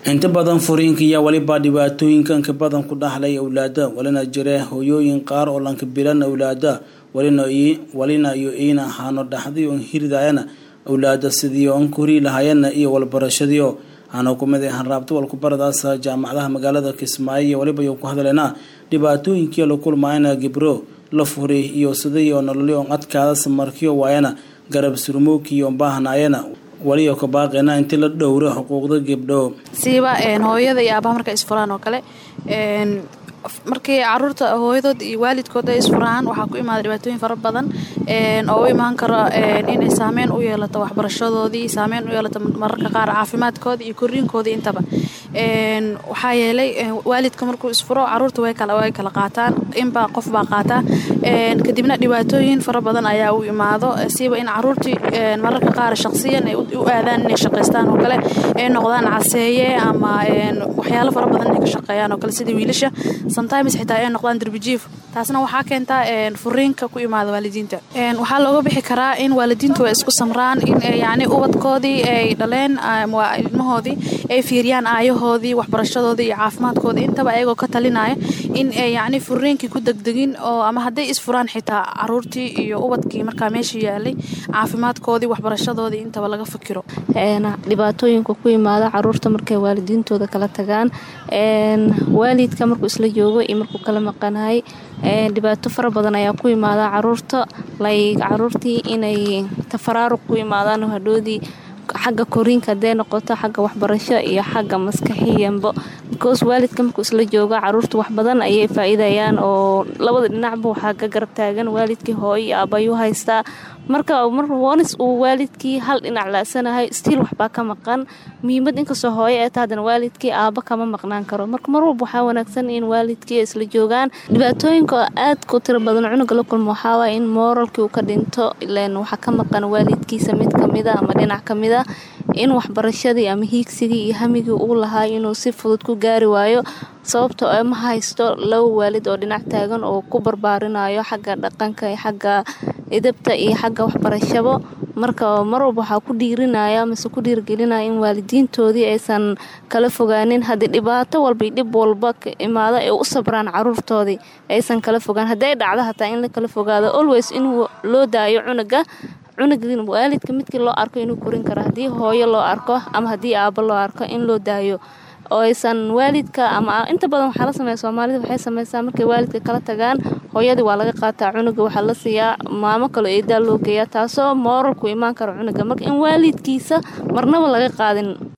inta badan furiinka iyo weliba dhibaatooyinka inka badan ku dhaxlay awlaada walina jira hooyooyin qaar oo lanka bilan awlaada walina iyo iina ahaano dhaxdii on hiridayana awlaada sidii on kori lahayana iyo walbarashadiio aana kumid hanraabta walkubaradaas jaamacadaha magaalada kismaayo iyo waliba yo ku hadleena dhibaatooyinkii la kulmayana gibro la furi iyo sidii oo nololi on adkaadas markiyo waayana garab surmookiyo baahnaayana waliyo ka baaqeena intii la dhowro xuquuqda gabdho siiba hooyada iyo aabaha marka isfuraan oo kale markii caruurta hooyadood iyo waalidkood ay isfuraan waxaa ku imaada dhibaatooyin fara badan oo u imaan karo inay saameyn u yeelato waxbarashadoodii saameyn u yeelato mararka qaar caafimaadkooda iyo koriinkoodii intaba waxaa yeelay waalidka markuu isfuro caruurta way kala qaataan inbaa qof baa qaataa kadibna dhibaatooyin fara badan ayaa u imaado siiba in caruurtii mararka qaar shaqsiyan ay u aadaan inay shaqaystaan oo kale ay noqdaan caseeye ama waxyaalo fara badan inay ka shaqeeyaan oo kale sida wiilasha sometimes xitaa ay noqdaan darbijiif taasna waxaa keentaa furiinka ku imaada waalidiinta waxaa looga bixi karaa in waalidiintu ay isku samraan in yani ubadkoodii ay dhaleen ilmahoodii ay fiiriyaan aayahoodii waxbarashadoodii iyo caafimaadkoodii intaba ayagoo ka talinaya in ay yani furiinkii ku degdegin oo ama hadday isfuraan xitaa caruurtii iyo ubadkii markaa meesha yaalay caafimaadkoodii waxbarashadoodii intaba laga fikiro dhibaatooyinka ku imaada caruurta markay waalidiintooda kala tagaan waalidka markuu isla joogo iyo markuu kala maqanahay dhibaato fara badan ayaa ku imaada caruurta like caruurtii inay tafaraaruq ku imaadaan hadhoodii xagga koriinka hadee noqoto xagga waxbarasho iyo xagga maskaxiyanba because waalidka markuu isla joogo caruurta wax badan ayay faa-iidayaan oo labada dhinacba waxaa ka garab taagan waalidkii hooyo iyo aabayuu haystaa marka onis uu waalidkii hal dhinac laasanahay stiil waxbaa ka maqan muhiimad inkastoo hooyo ee ta haddana waalidkii aaba kama maqnaan karo marka mar walba waxaa wanaagsan in waalidkii isla joogaan dhibaatooyinka aadka u tiro badan cunuga la kulmo waxaawaay in mooralkii uu ka dhinto ilan waxaa ka maqan waalidkiisa mid kamida ama dhinac kamida in waxbarashadii ama hiigsigii iyo hamigii uu lahaa inuu si fudud ku gaari waayo sababtoo ma haysto laba waalid oo dhinac taagan oo ku barbaarinayo xagga dhaqanka xagga idabta iyo xagga waxbarashabo marka mar walba waxaa ku dhiirinaya mase ku dhiirgelinaya in waalidiintoodii aysan kala fogaanin haddii dhibaato walba dhib walba ka imaado ay u sabraan caruurtoodii aysan kala fogaan hadday dhacdo hataa in la kala fogaado always in loo daayo cunuga cunugin waalidka midkii loo arko inuu korin karo haddii hooyo loo arko ama haddii aabo loo arko in loo daayo oo aysan waalidka ama inta badan waxaa la sameeya soomaalida waxay sameysaa markay waalidka kala tagaan hooyadii waa laga qaataa cunuga waxaa la siiyaa maamo kaloo eedaa loo geeyaa taasoo mooralku imaan karo cunuga marka in waalidkiisa marnaba laga qaadin